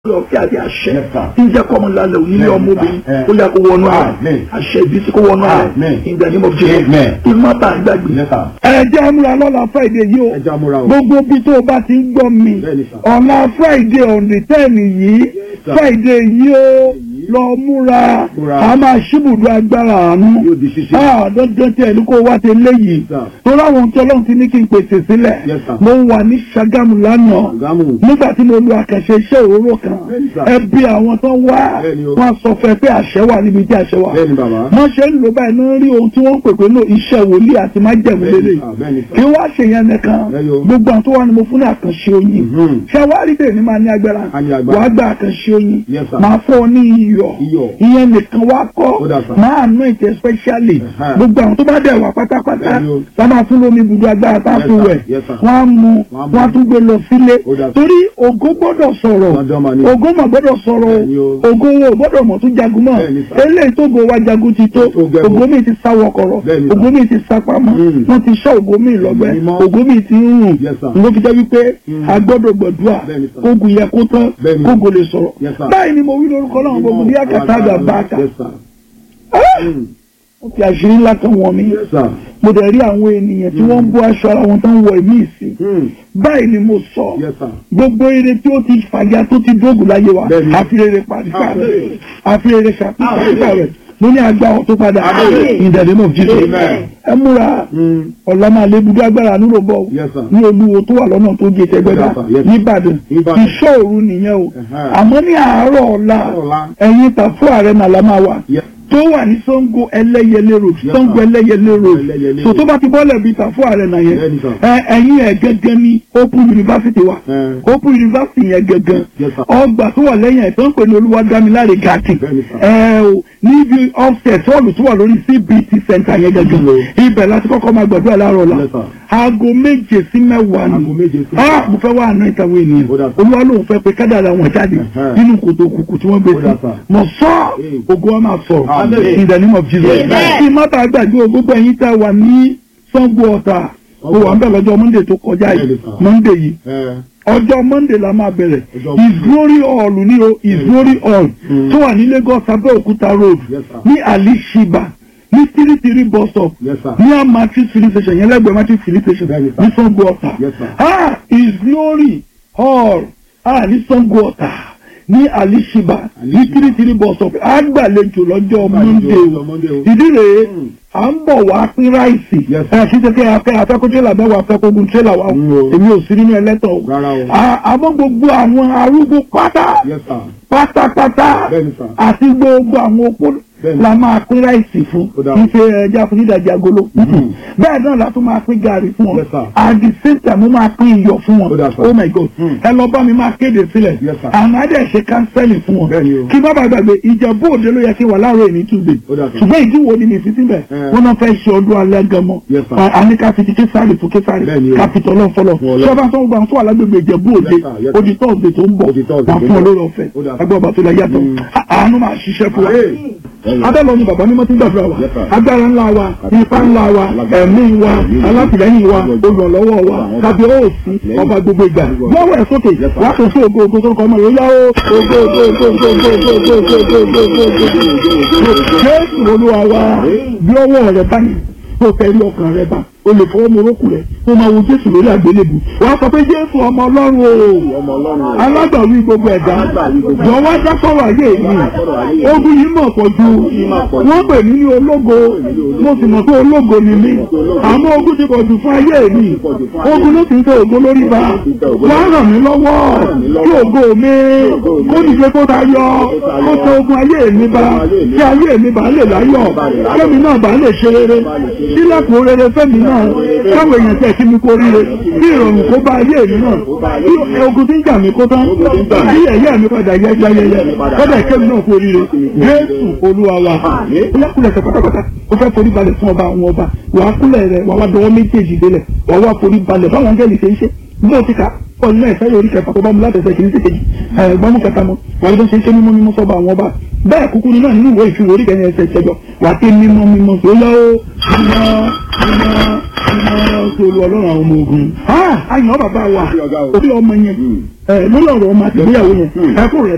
ọ̀fẹ́ àti àṣẹ Yes, sir. tí ń jẹ́ kọ́mọ lálẹ́ òní ní Yes, ọmọbìnrin sir. Eh. ó yà kó wọnú àrà Amen. àṣẹ ìbísí kó wọnú àrà Amen. in the name of Jesus Amen. ìmọ̀ bá gbàgbé. Yes, sir. ẹ jẹ́ àmúra lọ́la Friday yìí o ẹ já múra o. gbogbo bí tó o bá ti ń gbọ́ mi Bẹ́ẹ̀ni, sir. ọ̀la Friday on the ten yìí sir. Friday yìí o lọ múra Múra. a máa ṣíbùdó agbára àánú Yóò di ṣíṣe. ah dandan tí ẹni kó wá ti léyìí Sir. tó láwọn tí Ọlọ́run ti ní kí n pèsè sílẹ̀ Yes, sir. mo wà ní Ṣàgámù lánàá Ṣàgámù. nígbà tí mo lu àkànṣe iṣẹ́ òróró kan Bẹ́ẹ̀ni, sir. ẹbí àwọn tó wá Bẹ́ẹ̀ni o. wọn sọ fẹ́ pé àṣẹ wà níbi tí àṣẹ wà Bẹ́ẹ̀ni bàbá. wọ́n ṣe ń lò báyìí náà rí ohun tí wọ́n ń pè pé náà iṣẹ́ wòlíì àti májẹ̀mú Bẹ́ẹ̀ni, lélẹ̀ sir. Bẹ́ẹ̀ni, sir. kí wọ́n ṣe yẹn nìkan Bẹ́ẹ̀ni o. gbogbo àwọn tó wà ní mo fún ní àkànṣe oyin Mhm. ṣé wàá rí bẹ́ẹ̀ ni máa ní agbára A ní agbára. wàá gba àkànṣe oyin Yes, sir. máa fọ́ ọ ní iyọ̀ Iyọ̀. ìyẹn nìkan wá kọ́ Ó dà, sir. máa nù ìtẹ̀ specially Ẹ̀hẹ́. gbogbo àwọn tó bá dẹ̀ wà pátápátá Bẹ́ẹ̀ni o. tá máa fún lómi ibùdó agbára tá a Yes, fún sir. wẹ̀ Yes, sir. wọ́n á mu Wọ́n á mu. wọ́n á tún gbé lọ sílé Ó dà, sir. torí ògo gbọ́dọ̀ sọ̀rọ̀ Dandan mà ni. ògo mà gbọ́dọ̀ sọ̀rọ̀ Bẹ́ẹ̀ni o. ògo wo gbọ́dọ̀ mọ̀ tún jagun mọ́ Bẹ́ẹ̀ni, sir. eléyìí tó go wa jagun ti tó Tó gẹ̀gùn. ògo mi ti sá wọkọ̀rọ̀ Bẹ́ẹ̀ni, sir. ògo mi ti sá pamọ́ Mm. wọ́n ti sọ ògo mi lọ́gbẹ́ Mímọ́. ògo mi ti ń rùn Yes, sir. ló fi jẹ́ wípé Mm. a gbọ́dọ̀ gbọ̀dúà Bẹ́ẹ̀ni, sir. kógun yẹ kó tán Bẹ́ẹ̀ni. kógun lè sọ̀rọ̀ Yes, sir. báyìí ni mo wí lórúkọ náà gbogbo bí àkàtà àgbà bá a kà Yes, sir. Mm. ó fi àṣírí ńlá kan wọ̀n mi Yes, sir. mo dẹ̀ rí àwọn ènìyàn tí wọ́n ń bọ́ aṣọ ara wọn tó ń wọ ìmí ìsìn Mm. báyìí ni mo sọ Yes, sir. gbogbo eré tí ó ti fàyà tó ti dógùn láyé wa Bẹ́ẹ̀ni. àfirèrè pàdípà rẹ̀ Àmín. àfirèrè ṣàpàdípà rẹ̀ mo ní àgbà ọ̀ tó padà Àmín. in the name of Jesus Amen. ẹ múra Mm. ọ̀la máa lé ibùdó agbára nílò bọ̀ Yes, sir. ní olúwo tó wà lọ́nà tó gé tẹgbẹ́dá Yes, sir. Yes. nìbàdàn Ìbàdàn. ìṣọ́ òru nìyẹn o Ẹ̀hẹ́. àmọ́ ní àárọ̀ ọ̀la Àárọ̀ ọ̀la. ẹ̀yin tàfó ààrẹ nàlá máa wà Yes. tó wà ní Ṣàngó ẹlẹ́yẹlé road Yes, Ṣàngó sir. ẹlẹ́yẹlé road Ẹlẹ́yẹlé so road. tó bá ti bọ́ọ̀lẹ̀ bíi tàfó ààrẹ nà yẹn Bẹ́ẹ̀ni, sir. ẹ ẹ̀yin ẹ̀ gẹ́gẹ́ ní Open University wa Eh. Open University yẹn gẹ́gẹ́ Yes, sir. ọgbà tó wà lẹ́yìn ẹ̀ tó ń pè ní Olúwadámiláre gàtì Bẹ́ẹ̀ni, sir. ẹ o níbi offset hall tó wà lórí CBT center yẹn gẹ́gẹ́ Hello. ibẹ̀ láti kọ́kọ́ máa gbàdúrà láàárọ̀ la Yes, sir. aago méje sí mẹ́wàá ni Aago méje sí ah mo fẹ́ wá àná ìtàwé ènìyàn Ó dà, sir. olúwa lóun fẹ́ pé kádàrà wọn jáde Ẹ̀hẹ́. nínú kòtò òkùnkùn tí wọ́n gbé Ó dà, sí sir. mọ̀ sọ́ Hey. ògo wa máa sọ̀rọ̀ Amen. in the name of Jesus Amen. kí mọ́tà gbàgbé o gbogbo ẹ̀yin tẹ́ wà ní Ṣàngó Ọ̀tà o wà ń bẹ̀ lọ́jọ́ Monday tó kọjá yìí Bẹ́ẹ̀ni, sir. Monday yìí Eh. ọjọ́ Monday la máa bẹ̀rẹ̀ Ọjọ́ His Monday. Glory Hall ní o His Glory Hall Mm. tó wà ní Lagos Abẹ́òkúta road Yes, sir. ní Alishiba ní tírítírí bus stop Yes, sir. ní amatrix filling station yẹn lẹ́gbẹ̀ẹ́ matrix filling station Bẹ́ẹ̀ni, sir. ní Ṣàngó Ọ̀tà Yes, sir. ah His Glory Hall ah ní Ṣàngó Ọ̀tà ní Alishiba ní Alishiba. tírítírí bus stop àgbàlejò lọ́jọ́ Monday lọ́jọ́ o Monday o. ìdí rèé Mm. à ń bọ̀ wá pín ráìsì Yes, ẹ̀ kí ṣe pé afẹ́ afẹ́kọ́ tírélà bẹ́ẹ̀ wà afẹ́kọ́gun tírélà wa o Mm, o. èmi ò sí nínú ẹlẹ́tọ̀ o Rárá o. À- àmọ́ gbogbo àwọn arúgbó pátá Yes, sir. pátápátá Bẹ́ẹ̀ni, sir. àti gbogbo àwọn opó Bẹ́ẹ̀ni. la máa pín ráìsì fún Ó dáa. ife ẹja fún nídàjí agolo Mhm. bẹ́ẹ̀ náà la tún máa pín gàrí fún wọn Yes, sir. at the same time mo máa pín iyọ̀ fún wọn Ó dáa, sir. oh my god Mm. ẹ lọ bá mi máa kéde sílẹ̀ Yes, sir. àwọn adé ṣe kánsẹ́lì fún wọn Bẹ́ẹ̀ni o. kí má bàa gbàgbé ìjẹ̀bú òde ló yẹ kí wà láàárọ̀ èní túbẹ̀ Ó dáa, sir. ṣùgbọ́n ìdíwọ́ ni mi fi síbẹ̀ Eh. wọ́n náà fẹ́ ṣe ọdún alẹ́ gẹmọ Yes, sir. àní ká fi ti késàrì fún késàrì Bẹ́ẹ̀ni o. ká fi tọ́lọ́ fọlọ́ Fún Ọlọ́run. ṣọ́ba tó ń gbà tó wà lágbègbè ìjẹ̀bú òde Yes, sir. Yes, sir. odi tọ́ọ̀dẹ̀ tó ń bọ̀ Ó di Thursday wà tó ń fún bọ̀. olóró ọ̀fẹ́ Ó dáa, sir. agbẹ́ ọba tó lẹ yàtọ̀ Mm. àánú máa ṣiṣẹ́ fún wa Hey. abẹ́lọ ni bàbá mímọ́ ti ń gbàdúrà wa Yes, sir. agbára ńlá wa ipá ńlá wa ẹ̀mí wa alátìlẹ́yìn wa olùrànlọ́wọ́ wa tàbí òòsì ọba gbogbo ìgbà lọ́wọ́ ẹ̀ sókè wà á tó sí ògo ògo tó ń kọ́ ọmọ yóò yá ó ògo ògo ògo ògo ògo ògo ògo ògo ògo ògo ògo ògo jésù olúwa wa bí ọwọ́ rẹ báyìí tó fẹ́ rí ọkàn rẹ bá o lè fọwọ́ morókù rẹ kó máa wo jésù lórí àgbélébù wà á sọ pé jésù ọmọ ọlọ́run o Ọmọ Ọlọ́run o. alágbàwí gbogbo ẹ̀dá jọ̀wọ́ dákọ̀rọ̀ ayé mi ogun yìí mọ̀ pọ̀ ju wọ́n pè mí ní ológo mo sì mọ̀ pé ológo ni mí àmọ́ ogun ti pọ̀ jù fún ayé mi ogun ló sì ń tẹ ògo lórí ba wá ràn mí lọ́wọ́ kí ògo mi kó dìde kó ta yọ kó tẹ ogun ayé mi ba kí ayé mi bá lè láyọ̀ kẹ́mi náà bá lè ṣe rere sílẹ̀kùn rere fẹ́mi náà káwọn èèyàn tẹ̀ kí mi kó ríre kí ìrọ̀rùn kó bá ayé mi náà kí ogun tí ń jà mí kó tán kí ẹ̀yẹ́ mi padà yẹ yẹyẹyẹ kọ́dà kẹ́mi náà kó ríre Jésù Olúwa wa kúlẹ̀ ṣe pátápátá ó fẹ́ forí balẹ̀ fún ọba àwọn ọba wà á kúlẹ̀ rẹ̀ wà á wá dọwọ́ méjèèjì délẹ̀ wà á wá forí balẹ̀ báwọn angẹ́lì ṣe ń ṣe bí o ti kà ọ̀nà náà ìfẹ́ orí kẹfà tó bá mu láti ẹsẹ̀ kìíní sí kejì ẹ̀gbọ́n mú kẹta mọ́ wà á lọ ṣe ń ṣe mímọ́ mímọ́ sọ́ba àwọn ọba bẹ́ẹ̀ kúkú ni náà nínú ìwé ìṣirò orí kẹyìn ẹsẹ̀ ìṣẹ́jọ wà á ké mímọ́ mímọ́ tó lọ́ mímọ́ mímọ́ mímọ́ sí olú ọlọ́run àwọn ọmọ ogun. àyàn bàbá wa Ọ̀gá o. orí ọmọ yẹn ẹ lórí ọ̀rọ̀ ọmọ àtìgbéyàwó yẹn ẹkún rẹ̀